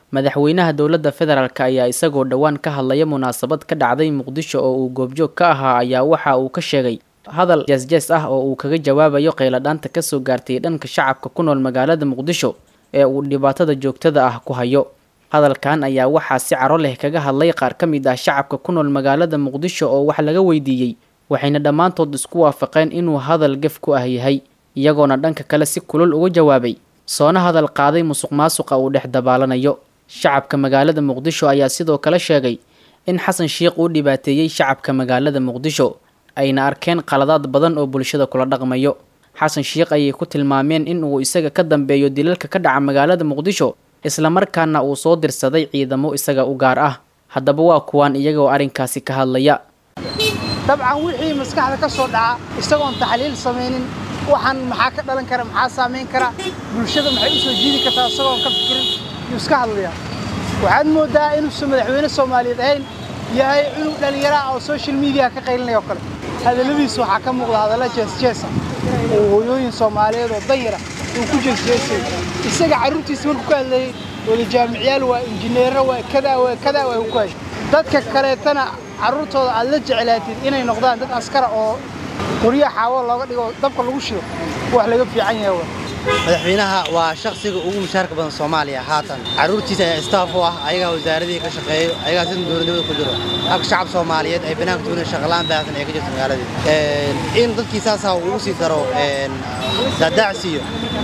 madaxweynaha dowladda federaalk ayaa isagoo dhowaan ka hadlaya munaasabad ka dhacday muqdisho oo uu goobjoog ka ahaa ayaa waxa uu ka sheegay hadal jees-jees ah oo uu kaga jawaabayo qayladhaanta kasoo gaartay dhanka shacabka ku nool magaalada muqdisho ee uu dhibaatada joogtada ah ku hayo hadalkan ayaa waxaa si caro leh kaga hadlay qaar ka mid ah shacabka ku nool magaalada muqdisho oo wax laga weydiiyey waxayna dhammaantood isku waafaqeen inuu hadal gef ku ah yahay iyagoona dhanka kale si kulul uga jawaabay soona hadal qaaday musuq maasuqa uu dhex dabaalanayo shacabka magaalada muqdisho ayaa sidoo kale sheegay in xasan sheikh uu dhibaateeyey shacabka magaalada muqdisho ayna arkeen qaladaad badan oo bulshada kula dhaqmayo xasan sheikh ayay ku tilmaameen in uu isaga ka dambeeyo dilalka ka dhaca magaalada muqdisho islamarkaana uu soo dirsaday ciidamo isaga u gaar ah haddaba waa kuwaan iyagoo arrinkaasi ka hadlaya dabcan wixii maskaxda ka soo dhaca isagoon taxliil samaynin waxaan maxaa ka dhalan kara maxaa saamayn kara bulshada maxay u soo jiidi kartaa isagoon ka fikirin yuu iska hadlayaa waxaad mooddaa inuusan madaxweyne soomaaliyeed ahayn yahay cunug dhallinyara oo social media ka qaylinaya oo kale hadalladiisa waxaa ka muuqda hadalla jees-jeesa oo hooyooyin soomaaliyeed oo danyara uu ku jees-jeesay isaga carruurtiisa markuu ka hadlayay wada jaamicyaal waa injineero waa kadaa waa kadaa waa ku hay dadka kaleetana carruurtooda aad la jeclaatid inay noqdaan dad askara oo qoryo xaawo looga dhigo dabka lagu shido wax laga fiican yahay waa madaxweynaha waa shakhsiga ugu mushaarka badan soomaaliya haatan carruurtiisa ayaa istaaf u ah ayagaa wasaaradii ka shaqeeyo ayagaa sida dowladnimada ku jiro halka shacab soomaaliyeed ay banaanka tuunan shaqalaan baahsan ay ka jirto magaaladii in dadkii saasaa ugu sii daro daadaacsiiyo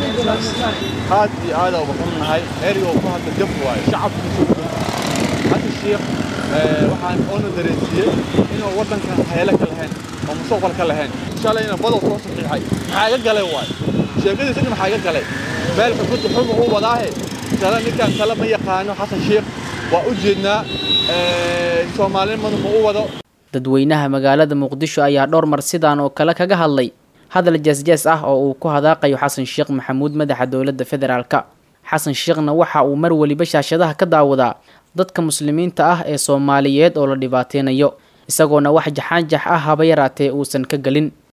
aad iyo aada uga xunnahay ereyga uu ku hadla jaf waayo shacabkiisu hadda shiikh waxaan oona dareensiiyey inuu waddankan heele ka lahayn oo mustaqbal ka lahayn shalayna badow soo saxiixay maxaa iga galay waayo sheekadiisa in maxaa iga galay meel xukunta xuma uu wadaahe tala ninkan tala ma yaqaano xasan sheikh waa u jeednaa soomaalinimadu ma u wado dadweynaha magaalada muqdisho ayaa dhowr mar sidaan oo kale kaga hadlay hadal jees-jees ah oo uu ku hadaaqayo xasan sheekh maxamuud madaxa dowladda federaalka xasan sheekhna waxa uu mar weliba shaashadaha ka daawadaa dadka muslimiinta ah ee soomaaliyeed oo la dhibaateynayo isagoona wax jaxaanjax ah haba yaraatee uusan ka gelin